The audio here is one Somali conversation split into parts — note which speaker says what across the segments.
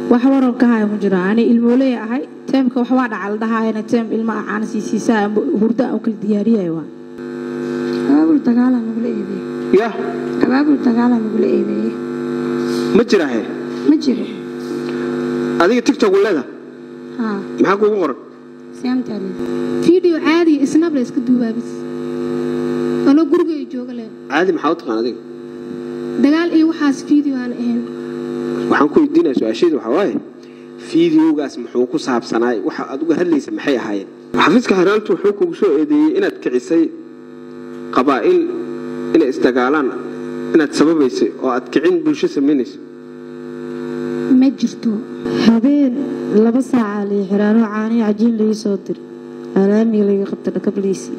Speaker 1: wax waran ka haya mu jiro ani ilmooley ahay teemka wax waa dhacal dhahaayana teem ilma ah caana siisiisaa amba hurdo aan u kala diyaariyay waa
Speaker 2: abaabul dagaalaa nagula eedeeye
Speaker 3: yah
Speaker 2: abaabul dagaalaa nagula eedeeye
Speaker 3: ma jiraahe
Speaker 2: ma jiro
Speaker 3: adiga tigtok leeda
Speaker 2: haa
Speaker 3: maxaa kuugu qoran
Speaker 2: siyaamtaale
Speaker 4: fiideo caadiya isnab la iska duubaabis anoo gurigay jooga le
Speaker 3: caadi maxaa u taqaan adiga
Speaker 4: dagaal iyo waxaas fiideo aan ahayn
Speaker 3: waxaan ku weydiinaya su-aasheedu waxaa waaye fiideogaas muxuu ku saabsanaay waxa aad uga hadlaysa maxay ahaayeen xafiiska xeeraantu wuxuu kugu soo eedeeyey inaad kicisay qabaa'il inay isdagaalaan inaad sababaysay oo aad kicin bulsho samaynayso
Speaker 2: ma jirto
Speaker 5: habeen laba saaca lii xiraanoo caaniyo cajiin laii soo dir alaamiga laga qabta dhakabliisii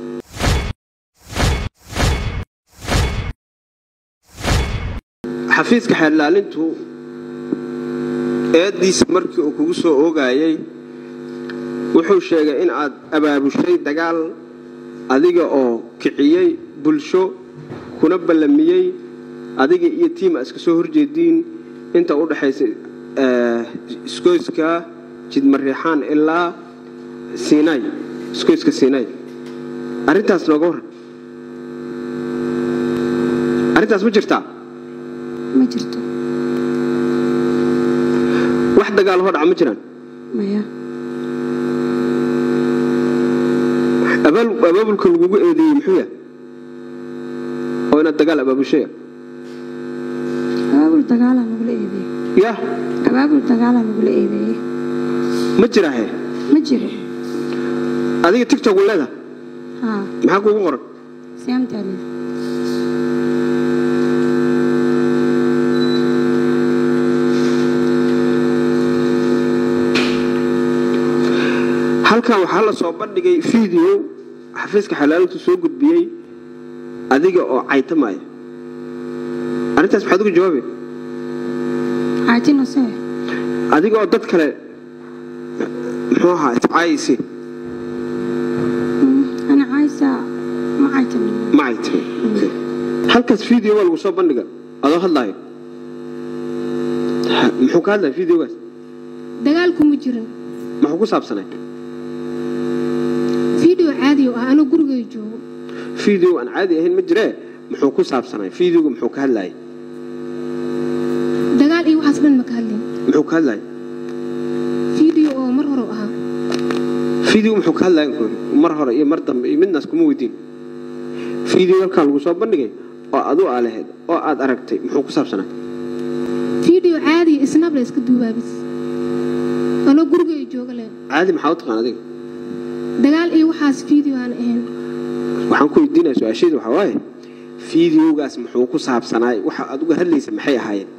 Speaker 3: xafiiska xeerlaalintu eeddiisa markii uu kugu soo oogayay wuxuu sheegay in aad abaabushay dagaal adiga oo kiciyey bulsho kuna ballamiyey adiga iyo tiima iska soo horjeediin inta u dhaxaysa iskoyska jidmareexaan ilaa siinay iskoyska siinay arrintaas nooga warran arrintaas ma jirtaa
Speaker 2: ma jirto
Speaker 3: wax dagaal hoo dhaca ma jiraan
Speaker 2: maya
Speaker 3: abaal- abaabulka lagugu eedeeyey muxuu yahay oo inaad dagaal abaabushaya
Speaker 2: abaabul dagaalaa nagula eedeeye
Speaker 3: yah
Speaker 2: abaabul dagaalaa nagula eedeeye
Speaker 3: ma jiraahe
Speaker 2: ma jiro
Speaker 3: adiga tigtok leeda
Speaker 2: haa
Speaker 3: maxaa kuugu qoran
Speaker 2: siyaamtaale
Speaker 3: halkan waxaa la soo bandhigay video xafiiska xalaalintu soo gudbiyey adiga oo caytamaya arrintaas maxaad uga jawaabe
Speaker 2: caajina see
Speaker 3: adiga oo dad kale muxuu ahaa iscaayisi
Speaker 2: ana caaysa ma caajina
Speaker 3: ma caytame halkaas video waa lagu soo bandhiga adoo hadlaayo Ha- muxuu ka hadlaya videogaas
Speaker 4: dagaalku ma jirin
Speaker 3: muxuu ku saabsanay
Speaker 4: fiideo caadiya oo ah anoo gurigay joogo
Speaker 3: video aan caadi ahayn ma jiree muxuu ku saabsanay videoga muxuu ka hadlayay
Speaker 4: dagaal iyo waxaas dhan ma ka hadlin
Speaker 3: muxuu ka hadlayay
Speaker 4: fiideo oo mar hore u ahaa
Speaker 3: video muxuu ka hadlayay ku yidhi? mar hore iyo mar dambe iyo midnaas kuma weydiin video halkaa lagu soo bandhigay oo adu aa lahayd oo aad aragtay muxuu ku saabsanay
Speaker 4: fiideo caadiya isnab la iska duubaabis anoo gurigay jooga le
Speaker 3: caadi maxaa u taqaan adiga
Speaker 4: dagaal iyo waxaas fiideo aan ahayn
Speaker 3: waxaan ku weydiinaya su-aasheedu waxaa waaye videogaas muxuu ku saabsanaay waxa aad uga hadlaysa maxay ahaayeen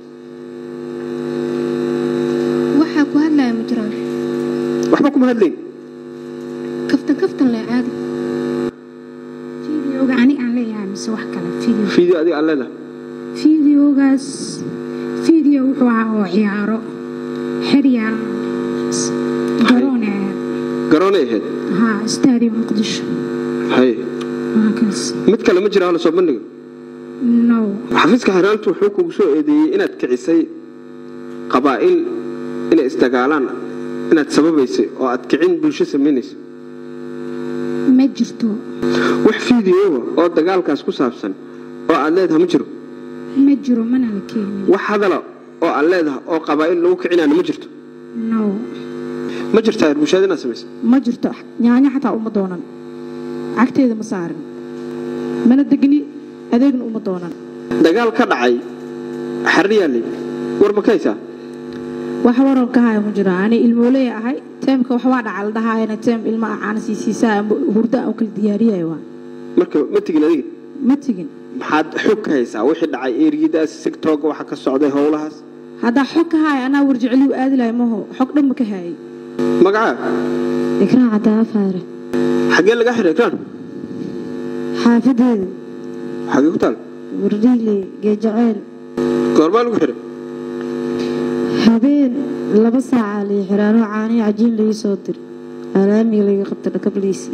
Speaker 4: waxaa ku hadlaya ma jiraan
Speaker 3: waxba kuma hadlayn
Speaker 4: kaftan kaftan le caadi
Speaker 2: fideoga ani aan leeyahay mise wax kale video
Speaker 3: video adiga aad leedahay
Speaker 2: fideogaas fideo wuxuu ahaa oo ciyaaro xeryaar garoone
Speaker 3: garoonay ahayd
Speaker 2: haa stadium muqdisho
Speaker 3: haye
Speaker 2: waa kaas
Speaker 3: mid kale ma jira hala soo bandhiga
Speaker 2: no
Speaker 3: xafiiska xeeraantu wuxuu kugu soo eedeeyey inaad kicisay qabaa'il inay isdagaalaan inaad sababaysay oo aad kicin bulsho samaynayso
Speaker 2: ma jirto
Speaker 3: wax fideoga oo dagaalkaas ku saabsan oo aad leedahay ma jiro
Speaker 2: ma jiro mana la keenin
Speaker 3: wax hadala oo aad leedahay oo qabaa'il lagu kicinaana ma jirto
Speaker 2: no
Speaker 3: ma jirtaa bulshada inaad samaysay
Speaker 1: ma jirto nyaanyo xataa uma doonan cagteeda ma saarin mana degni adeegna uma doonan
Speaker 3: dagaal ka dhacay xariyaali war ma ka haysaa
Speaker 1: wax waran ka haya mu jiro ani ilmooley ahay teemka wax waa dhacal dhahaayana teem ilma ah caana siisiisaa amba hurdo aan u kala diyaariyay waa
Speaker 3: marka ma tegin adiga
Speaker 1: ma tegin
Speaker 3: maxaad xog ka haysaa wixii dhacay eriyadaas sigtooga waxa ka socday howlahaas
Speaker 1: haddaa xog ka haya anaa warjeceliyu aadi lahay maho xog dhan ma ka hayay
Speaker 3: magacaa
Speaker 5: ikraan caddaa faare
Speaker 3: xaggee laga xiray ekraan
Speaker 5: xaafadeeda
Speaker 3: xaggee ku taal
Speaker 5: wardhiile geejaceyl
Speaker 3: goormaa lagu xiray
Speaker 5: habeen laba saaca lii xiraanoo caaniyo cajiin laii soo dir alaamiga laga qabta dhakabliisii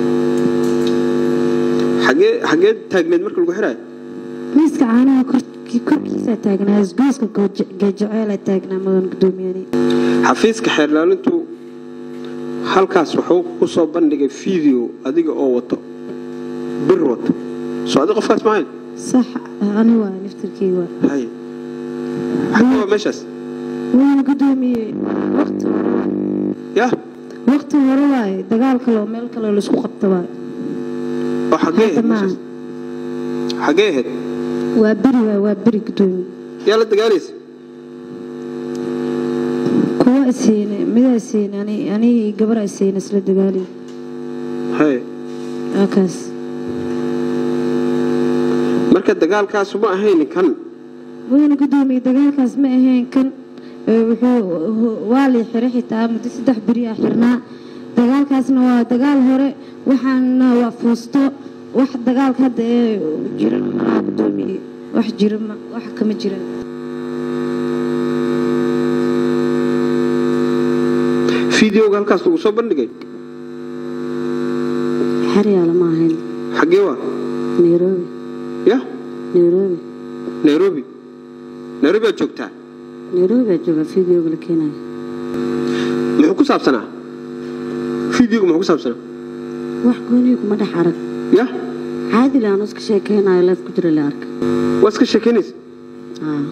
Speaker 3: xaggee xaggee taagneed marka lagu xirayo
Speaker 5: miiska caanaha korkiisa isgooskii korkiisaa taagnaa isgooska geejaceelaa taagnaa mudan gudoomiyani
Speaker 3: xafiiska xeerlaalintu halkaas wuxuu ku soo bandhigay video adiga oo wato bir wato soo adi qofkaas maahayn
Speaker 5: sax ani waa naftarkii waa
Speaker 3: hay maxaa waa meeshaas
Speaker 5: mudan gudoomiye waqti hore waay
Speaker 3: yah
Speaker 5: waqti hore waaye dagaal kale oo meel kale laisku qabta waaye
Speaker 3: oo xaggee ahayd
Speaker 5: Hadda maaha.
Speaker 3: meeshaas xaggee ahayd
Speaker 5: waa beri waay waa beri gudoomiye
Speaker 3: yaa la dagaalaysa
Speaker 5: kuwa isiine midaa isiine ani anigi gabar isiine isla dagaaliy
Speaker 3: hay
Speaker 5: waa kaas
Speaker 3: marka dagaalkaasu ma ahayn kan
Speaker 5: mudan gudoomiye dagaalkaas ma ahayn kan ee wuxuu waa lii xiray xitaa muddo saddex beri ah xirnaa dagaalkaasna waa dagaal hore waxaana waa fuusto wax dagaalka hadda ee jira malaha gudoomiye wax jira ma wax kama jiran
Speaker 3: videoga halkaas lagu soo bandhigay
Speaker 5: xeryaala ma ahayn
Speaker 3: xaggee waa
Speaker 5: nairobi
Speaker 3: yah
Speaker 5: nairobi
Speaker 3: nairobi nairobi aad joogtaa
Speaker 5: nairobi baa jooga videoga la keenaya
Speaker 3: muxuu ku saabsanaa videoga muxuu ku saabsanaa
Speaker 5: wax gooniyo kuma dhex arag
Speaker 3: yah
Speaker 5: caadi laanu iska sheekeynayo leef ku jira la arka
Speaker 3: waa iska sheekaynaysa
Speaker 5: aa